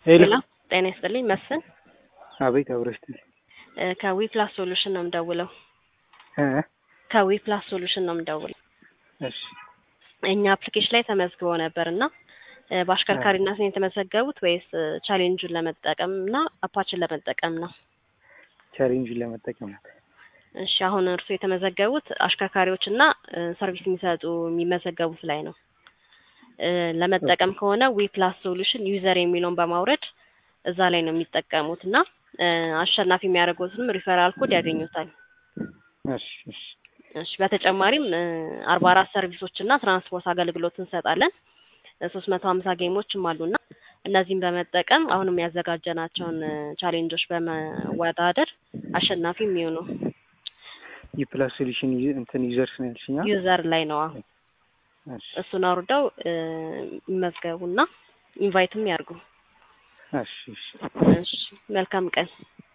ሄሎ ሄሎ ጤና ይስጥልኝ መስፍን አቤት አብረሽት እ ከዊ ፕላስ ሶሉሽን ነው የምደውለው እ ከዊ ፕላስ ሶሉሽን ነው የምደውለው እሺ እኛ አፕሊኬሽን ላይ ተመዝግበው ነበር እና እ በአሽከርካሪነት ነው የተመዘገቡት ወይስ እ ቻሌንጁን ለመጠቀም እና አፓችን ለመጠቀም ነው? ቻሌንጅን ለመጠቀም ነው። እሺ አሁን እርሱ የተመዘገቡት አሽከርካሪዎች እና እ ሰርቪስ የሚሰጡ የሚመዘገቡት ላይ ነው። እ ለመጠቀም ከሆነ ዊ ፕላስ ሶሉሽን ዩዘር የሚለውን በማውረድ እዛ ላይ ነው የሚጠቀሙት እና እ አሸናፊ የሚያደርጉትንም ሪፈራል ኮድ ያገኙታል። እሺ እሺ እሺ በተጨማሪም አርባ አራት ሰርቪሶች እና ትራንስፖርት አገልግሎት እንሰጣለን። ሶስት መቶ ሀምሳ ጌሞችም አሉና እነዚህም በመጠቀም አሁንም ያዘጋጀናቸውን እ ቻሌንጆች በመወዳደር አሸናፊ የሚሆኑ የፕላስ ሶሉሽን ዩ- እንትን ዩዘርስ ነው ያልሽኛ? ዩዘር ላይ ነው። አሁን እሺ እሱን አውርደው እ ይመዝገቡና ኢንቫይትም ያርጉ። እሺ እሺ እሺ መልካም ቀን።